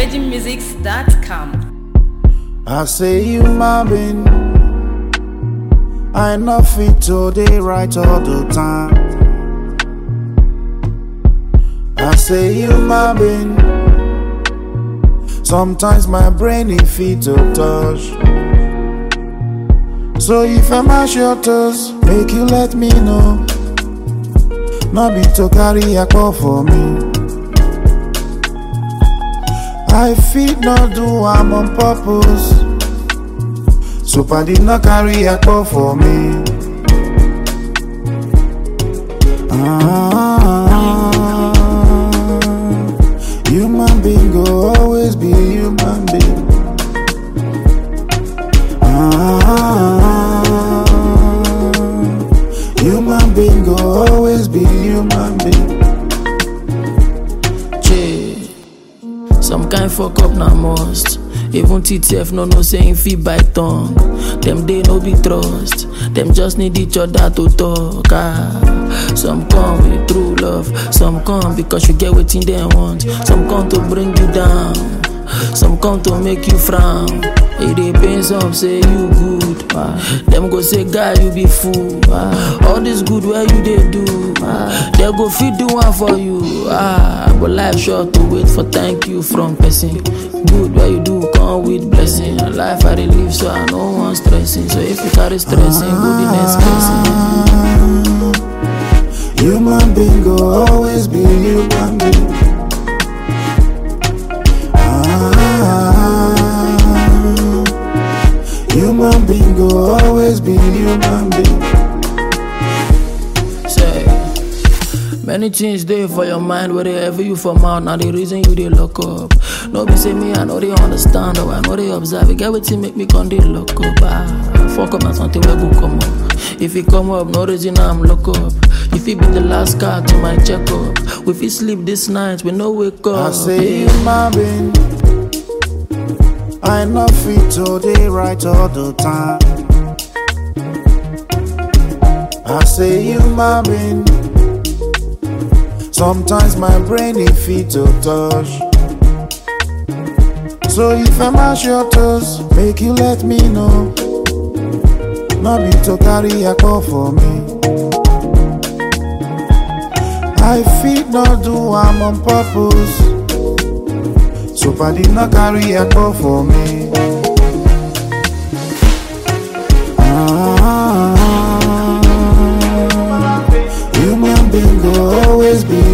VeggieMusics.com. I say you my being. I not fit today right all the time. I say you my being. Sometimes my brain is fit to touch. So if I mash your toes, make you let me know. Not be to carry a call for me. I fit not do I'm on purpose. So paddy not carry a call for me. Ah, human being go always be human being. Ah, human being go always be human being. Che, some kind fuck up na must. Even TTF no know saying fit by tongue. Them they no be trust. Them just need each other to talk. Ah, some come with true love. Some come because you get what they want. Some come to bring you down. Some come to make you frown. It dey pain some say you good. Ah, them go say guy you be fool. Ah, all this good where you dey do. Ah, they go fit do one for you. Ah, but life short to wait for thank you from person. Good where you do come with blessing. Life I dey live so I no want stressing. So if you carry stressing, go the next person. Human being go always be human being. Ah, human being go always be human being. Say, many things there for your mind, wherever you from out. Now the reason you they lock up. No be say me, I know they understand, or I know they observe. It get what make me come they lock up. Ah, fuck up, na something will go come up. If it come up, no reason I'm lock up. If it be the last car to my checkup, we fit sleep this night, we no wake up. I say yeah. human being. I not fit today right all the time. I say human being. Sometimes my brain is fit to touch. So if I mash your toes, make you let me know. Not be to carry a call for me. I fit not do I'm on purpose. So paddy not carry a call for me. Ah, human being go always be